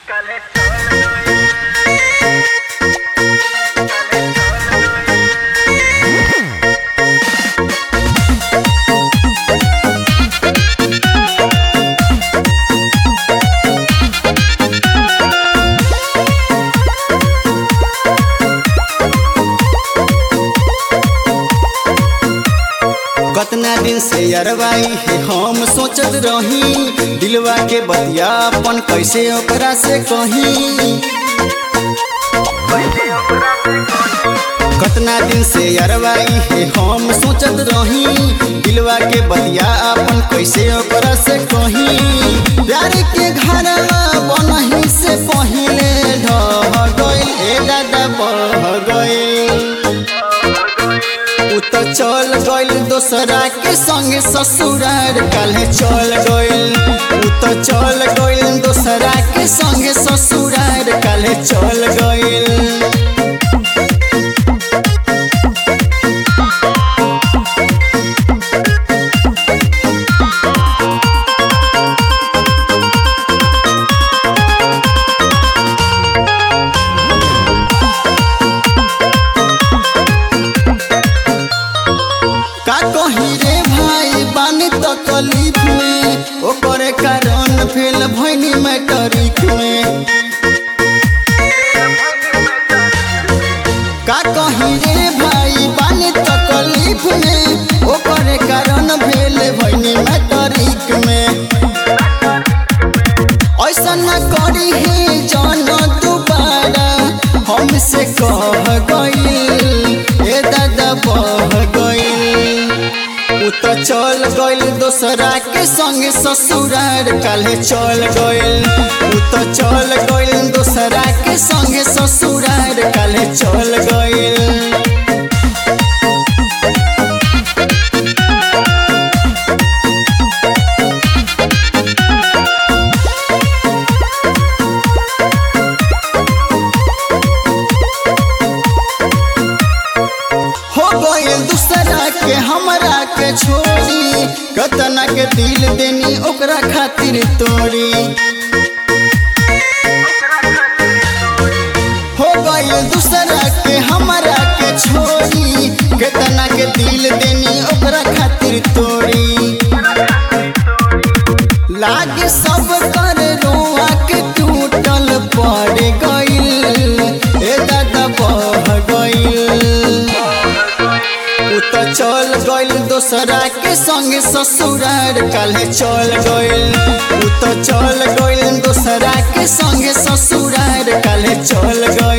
काले चल गए काले चल गए कतना दिन से अरवाई है हम सोचत रही दिलवा के बतिया अपन कैसे ओकरा से कही कतना दिन से अरवाई है हम सोचत रही दिलवा के बतिया अपन कैसे ओकरा से कही प्यार के घर बनही से पहिले ढह गइल ए दादा बह गइल उ त चल गइल दोसरा के संगे ससुरार काल्हे चल गइल उ त चल गइल दोसरा के संगे ससुरार काल्हे चल गइल का कही रे भाई बानी तकलीफ में ओकरे कारण फेल भइनी मैट्रिक में का कही रे भाई बानी तकलीफ में ओकरे कारण भेल भइनी मैट्रिक में ऐसा न करी हे जान दोबारा हमसे कह गइल ए दादा बह गइल उ त चल गइल दोसरा के संगे ससुरार काल्हे चल गइल उ त चल गइल दोसरा के संगे ससुरार काल्हे चल गइल हो गइल दूसरा के हमरा के छोड़ी कतना के दिल देनी ओकरा खातिर तोड़ी हो गइल दूसरा के हमरा के छोड़ी कतना के दिल देनी ओकरा खातिर तोड़ी लागे सब कर रोआ के टूटल पड़ गइल ए दादा बह गइल उ त चल गइल दोसरा के संगे ससुरार काल्हे चल गइल उ त चल गइल दोसरा के संगे ससुरार काल्हे चल गइल